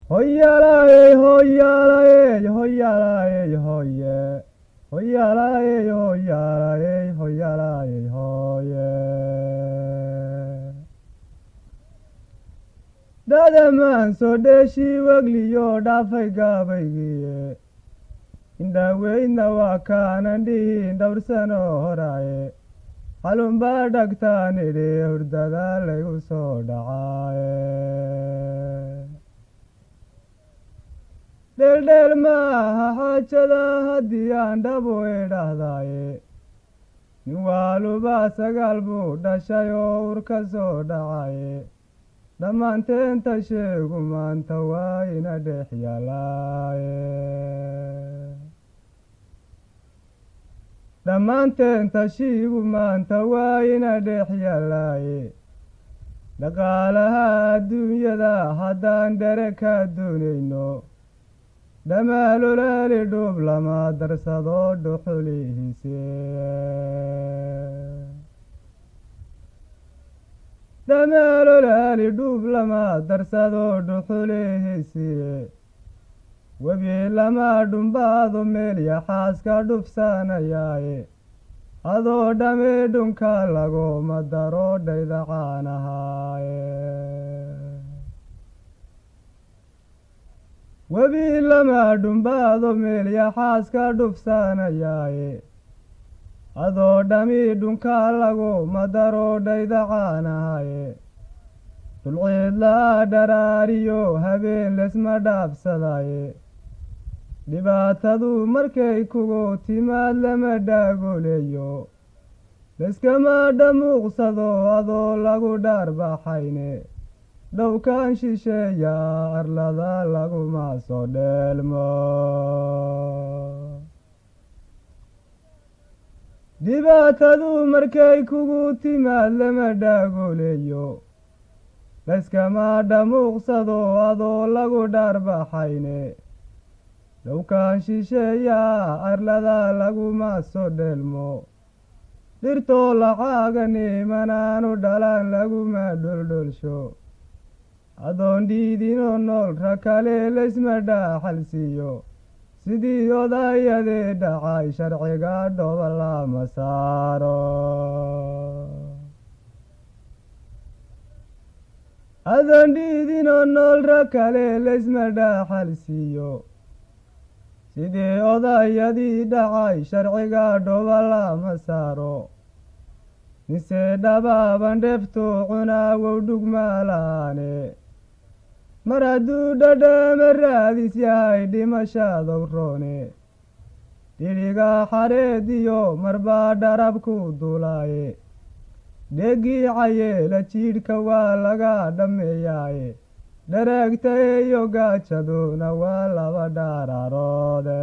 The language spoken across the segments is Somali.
Hoyalaye, hoyalaye, hoyalaye, hoye. Hoyalaye, hoyalaye, hoyalaye, hoye. Dadamaan soo dheeshii wegliyo dhaafay gaabaygiye indhaweydna waa kaanan dhihin dhowr sano horaye xalunbaa dhagtaan idhi hurdada laygu soo dhacaaye dheeldheel maaha xaajada haddii aan dhabu idhaahdaaye nin waalubaa sagaal buu dhashay oo ur ka soo dhacaye dhammaanteenta sheegu maanta waa ina dhex yaalaaye dhammaanteenta shiigu maanta waa ina dhex yaalaaye dhaqaalaha adduunyada haddaan dhere ka doonayno dhamaalolaali dhuub lama darsado dhuxulihiise dhamaalolaali dhuub lama darsado dhuxulihiisiye webi lama dhumbaado meel yaxaaska dhufsanayaaye adoo dhami dhunka laguma daro dhaydacaanahaaye webi lama dhumbaado meel yaxaaska dhufsanayaaye adoo dhami dhunka laguma daro dhaydacaanahaye dulciidlaa dharaariyo habeen lesma dhaafsadaye dhibaatadu markay kugu timaad lama dhaagoleeyo leskama dhamuuqsado adoo lagu dhaarbaxayne dhowkan shisheeya arlada laguma soo dheelmo dhibaatadu markay kugu timaad lama dhaagoleeyo layskama dhamuuqsado adoo lagu dhaarbaxayne dhowkan shisheeya arlada laguma soo dheelmo dhirtoo lacaagani manaanu dhalaan laguma dholdholsho adoon dhiidinoo nool ra kale laysma dhaaxalsiiyo sidii odayadee dhacay sharciga dhoba lama saaro adoon dhiidinoo nool ra kale laysma dhaaxalsiiyo sidii odayadii dhacay sharciga dhoba lama saaro mise dhabaaban dheeftu cunaawow dhugmaalaane mar hadduu dhadhama raadis yahay dhimashadow roone dhidhiga xareediyo marbaa dharabku dulaaye dhegiicayeela jiidhka waa laga dhammeeyaaye dhareegta iyo gaajaduna waa laba dhaararoode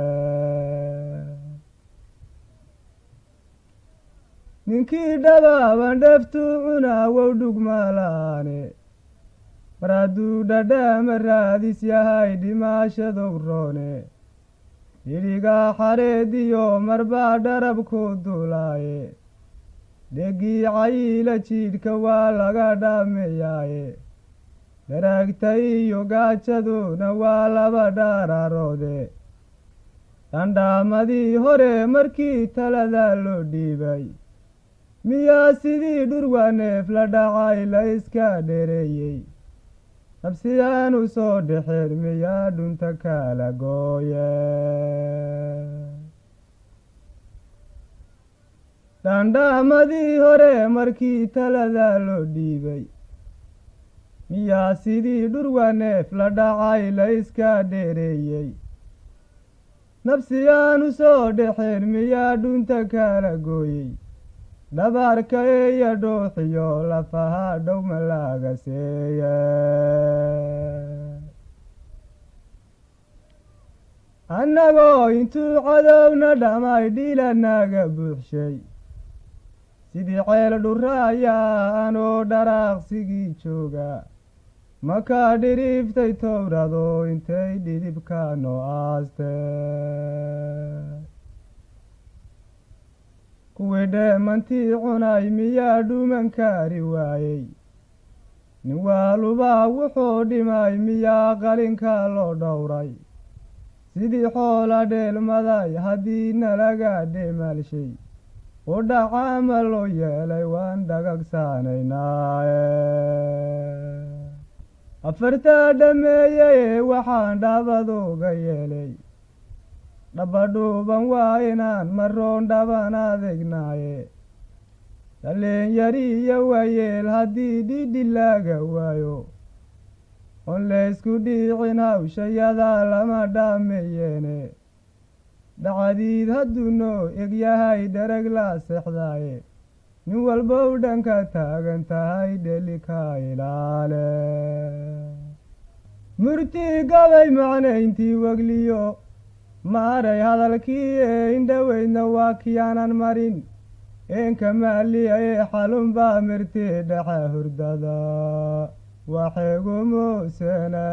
ninkii dhabaaban dheeftuu cunaawow dhugmaalaane mar hadduu dhadhama raadis yahay dhimaashadow roone dhidhiga xareediyo marbaa dharabku dulaaye dhegiicayiila jiidhka waa laga dhammeeyaaye dharaagta iyo gaajaduna waa laba dhaararoode dhandhaamadii hore markii talada loo dhiibay miyaa sidii dhurwa neef la dhacay la iska dhereeyey nabsiyaanu soo dhexeen miyaa dhunta kala gooye dhandhaamadii hore markii talada loo dhiibay miyaa sidii dhurwa neef la dhacay la iska dheereeyey nabsiyaanu soo dhexeen miyaa dhunta kala gooyey dhabaarka eeya dhuuxiyo lafaha dhowma laga seeye annagoo intuu cadowna dhamay dhilanaga buuxshay sidii ceel dhuraayaa anoo dharaaqsigii jooga makaa dhiriiftay towrado intay dhidibka noo aaste kuwii dheemantii cunay miyaa dhuuman kaari waayey nin waalubaa wuxuu dhimay miyaa qalinka loo dhowray sidii xoola dheelmaday haddii nalaga dheemaalshay u dhacaama loo yeelay waan dhagagsaanaynaaye afartaa dhammeeyey waxaan dhabaduga yeelay dhabadhuuban waa inaan maroon dhaban adegnaaye dhallinyari iyo waayeel haddii dhidhi laaga waayo on laysku dhiicin hawshayadaa lama dhaameyeene dhacdiid hadduu noo egyahay dherag la seexdaaye nin walbow dhanka taagan tahay dhelika ilaale murtii gabay macnayntii wegliyo maaray hadalkii ee indhoweydna waa kiyaanan marin eenka maaliya ee xalunbaa mirtii dhexe hurdada waxeegumuusene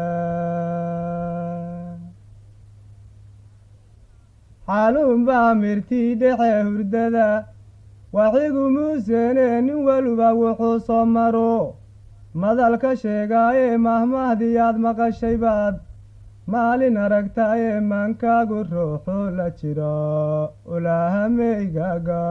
xalunbaa mirtii dhexe hurdada waxigumuusene nin weliba wuxuu soo maro madalka sheegaayee mahmahdiyaad maqashay baad maalin aragtaayee maankaagu ruuxu la jiro ulaahameygaaga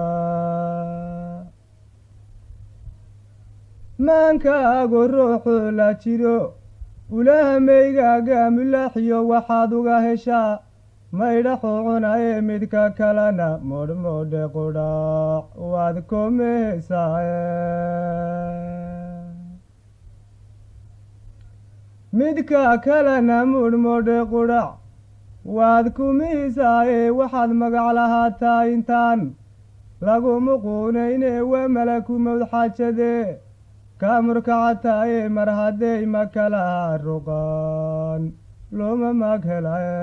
maankaagu ruuxu la jiro ulaahameygaaga mulaaxiyo waxaad uga heshaa maydhaxu cunaye midka kalena modhmodhe qudhaac waad komehesaaye midka kalena mudhmodhe qudhac waad kumihisaaye waxaad magac lahaataa intaan lagu muquunayne waa malaku mowd xaajadee kaa murkacataaye mar hadday ma kalaha ruqaan looma mag helaye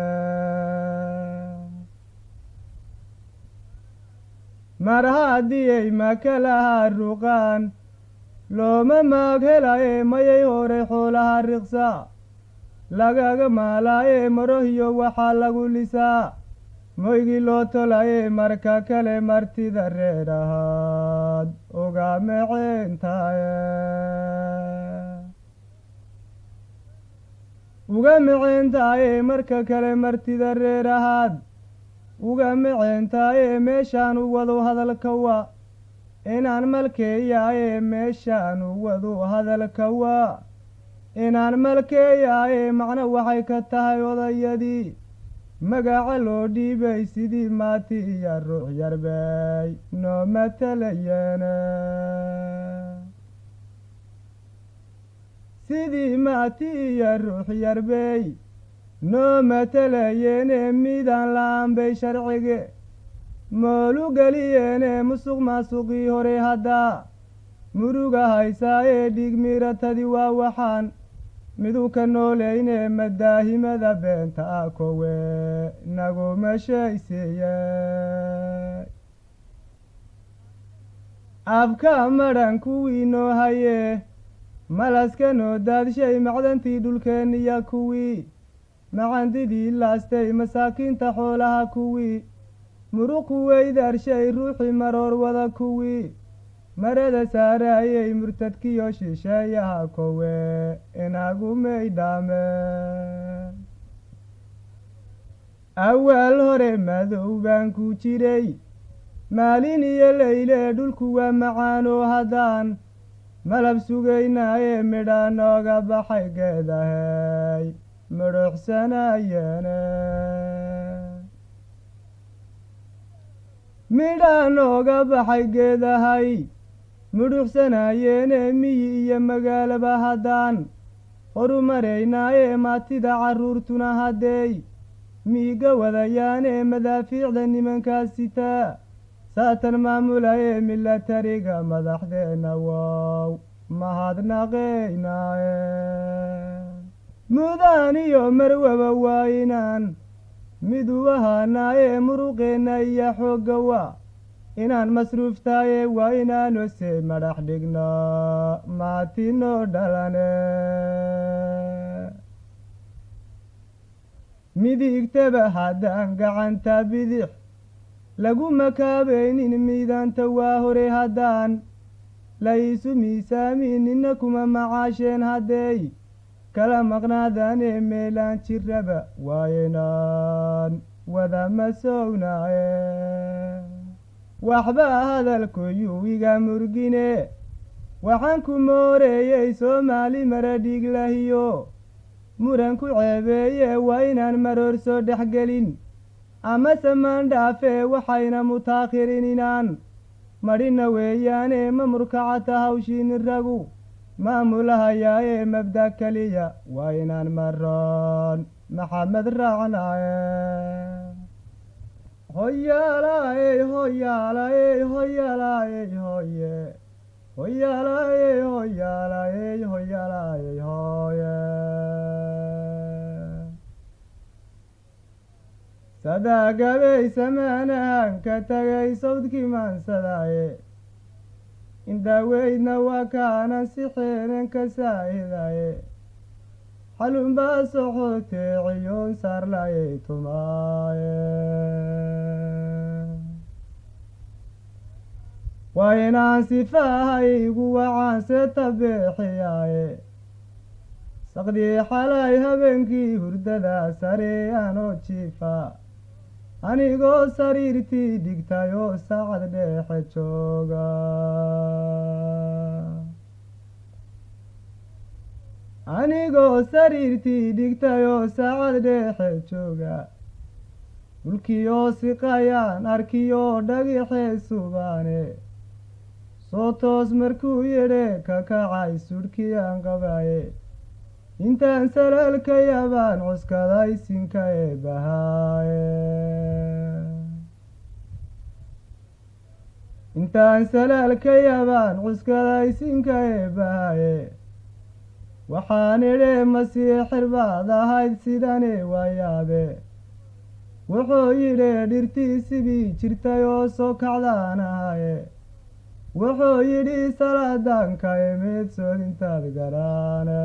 mar haddiyay ma kalaha ruqaan looma maag helaye mayay horay xoolaha riqsa lagaga maalaaye marohiyo waxaa lagu lisaa moygii loo tolaye marka kale martida reer ahaad uga meceentaaye uga meceentaaye marka kale martida reer ahaad uga meceentaaye meeshaan u wado hadalka wa inaan malkeeyaaye meeshaan u wado hadalka waa inaan malkeeyaaye macno waxay ka tahay odayadii magaca loo dhiibay sidii maati iyo ruux yarbay noo matalayeene sidii maati iyo ruux yarbey noo matalayeene midaan la-aan bay sharcige moolu geliyeene musuq maasuqii hore haddaa muruga haysaayee dhiig miiratadii waa waxaan miduu ka nooleyne madaahimada beenta ah kowe naguma shaysiiye abka madhan kuwii noo haye malaska noo daadshay macdantii dhulkeenniya kuwii macandidii laastay masaakiinta xoolaha kuwii muruqu weydaarshay ruuxii maroor wada kuwii marada saaraayey murtadkiyo shisheeyaha kowe inagu maydhaame awaal hore madow baan ku jiray maalin iyo leyle dhulku waa macaanoo haddaan malab sugaynaaye midha nooga baxay geedahay midhuuxsanayeene midhaa nooga baxay geedahay mudhuuxsanayeene miyi iyo magaalaba haddaan horumaraynaayee maatida carruurtuna haddeey miiga wadayaane madaafiicda nimankaas sitaa saatan maamulaye milatariga madaxdeenna wow mahadnaqaynaaye mudaan iyo marwaba waa inaan miduu ahaanaaye muruqeenna iyo xoogga waa inaan masruuftaaye waa inaanose madhax dhigno maatinoo dhalane midigtaba haddaan gacanta bidix lagu makaabaynin miidaanta waa hore haddaan la iisu miisaamin nina kuma macaasheen haddeey kala maqnaadaanee meelaan jiraba waaynaan wada masownaaye waxbaa hadalkoyuu iga murgine waxaan ku mooreeyey soomaali mara dhiglahiyo muran ku ceebeeye waa inaan maroor soo dhexgelin amase maandhaafee waxayna mutaakhirin inaan madhina weeyaane ma murkacata hawshiini ragu maamulahayaaye mabda keliya waa inaan maroon maxamed raacnaaye hoyaalaaye hoyaalaaye hoyaalaaye hoye hoyaalaaye hoyaalaaye hoyaalaaye hoye sadaagabey samaanahan ka tagay sawdkii maansadaaye indaaweydna waa kaanan si xeenan ka saahidaye xalunbaa soxotee ciyoon saarlayay tumaaye waa inaan sifahaygu wacaanse tabeexiyaaye saqdii xalay habeenkii hurdada sare anoo jiifa anigoo sariirtii dhigtay oo saacad dheexe jooga anigoo sariirtii dhigtay oo saacad dheexe jooga dhulkiioo siqayaan arkiyoo dhagixee subaane soo toos markuu yidhe ka kacay sudhkii aan qabaye intaan salaalka yabaan cuskaday sinka ee bahaaye intaan salaalka yabaan cuskaday sinka ee bahaaye waxaan idhe masiixir baad ahayd sidane waayaabe wuxuu yidhi dhirtii sidii jirtay oo soo kacdaan ahaye wuxuu yidhi salaadanka imid soodintaad garaane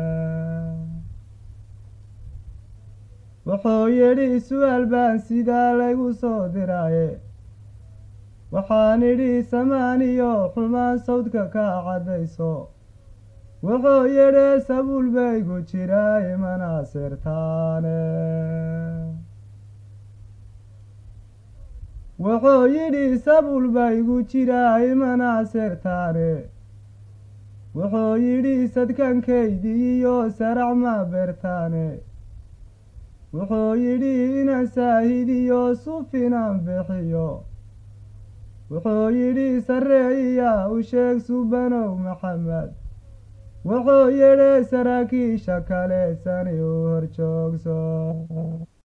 wuxuu yidhi su-aal baan sidaa laygu soo diraaye waxaan idhi samaaniyo xumaan sawdka ka caddayso wuxuu yidhi sabuul baygu jira imana sirtaane wuxuu yidhi sabuul baygu jira imana sirtaane wuxuu yidhi sadkankaydi iyo sarac ma beertaane wuxuu yidhi inaan saahidiyo sufinaan bixiyo wuxuu yidhi sarreeyiya u sheeg subanow maxamed wuxuu yidhi saraakiisha kale sani u horjoogso